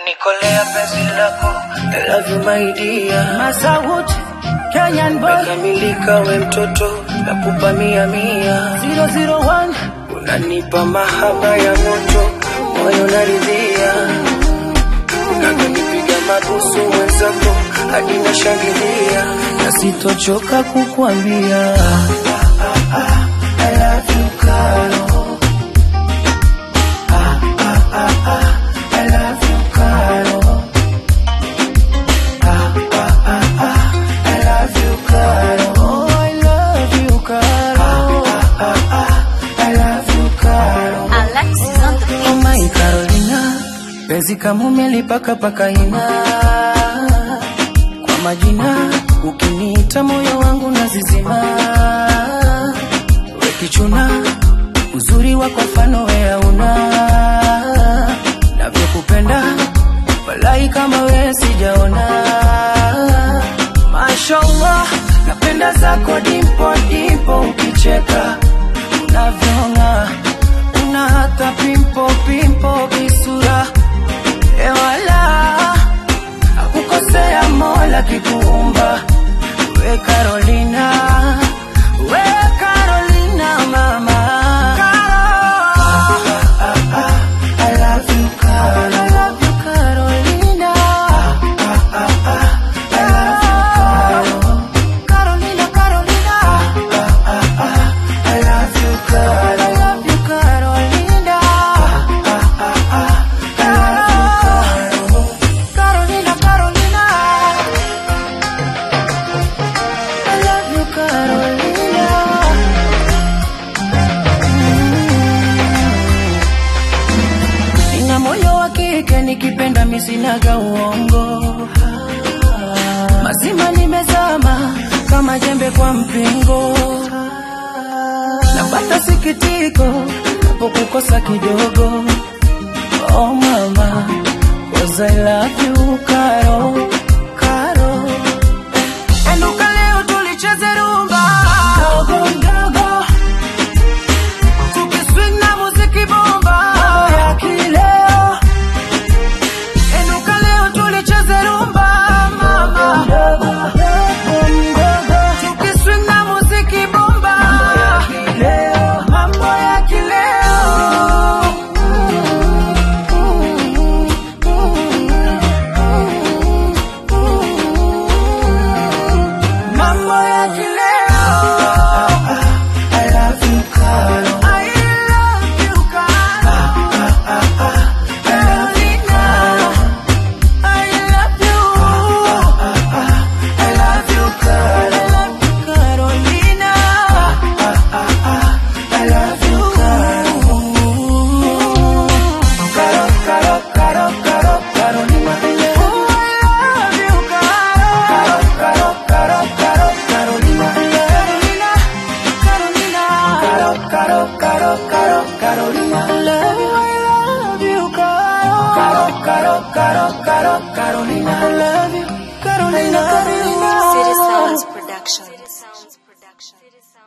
umenikolea penzi lako I love you my dear Masawut, Kenyan boy, Umekamilika we mtoto nakupa mia mia 001, unanipa mahaba ya moto moyo naridhia unavyonipiga mabusu wenzako hadi nashangilia na sitochoka kukwambia I love you Karo. Ah, ah, ah, ah, I love you Karo. Ah, ah, ah, ah, I love you Karo. Oh, I love you Karo. Ah, ah, ah, ah, I love you Karo. Alexis on the beat. Oh my Carolina, penzi kama umelipaka paka ina kwa majina, ukiniita moyo wangu nazizima. We kichuna, uzuri wako mfano we hauna, navyokupenda walai kama we sijaona. Mashallah, napenda zako dimpo dimpo, ukicheka unavyong'aa una hata pimpo pimpo visura ewala akukosea mola kikuumba we Carolina we Carolina mama I love you Carol. I love you Carolina I love you Carol. Carolina Carolina I love you, Carol. I love you, Carolina. Carolina, Carolina. I love you, Carolina. Mm. Nina moyo wa kike nikipenda misinaga uongo mazima nimezama kama jembe kwa mpingo napata sikitiko napokukosa kidogo oh mama cause I love you Karo Karo Enduka leo tulicheze rumba Dogo dogo Tukiswing na muziki bomba Mambo ya kileo Enduka leo tulicheze rumba mama Dogo dogo Tukiswing na muziki bomba Mambo ya kileo Mambo ya kileo I love you Karo I love you Karo Carolina I love you I love you Karo I love you Carolina I love you Karo Karo Karo Karo Karo Carolina Oh I love you Karo Karo Karo Karo Carolina Carolina Carolina Caro Caro Caro Caro Carolina I love you I love you Caro Caro Caro Caro Carolina I love you Carolina Carolina City Sounds Production.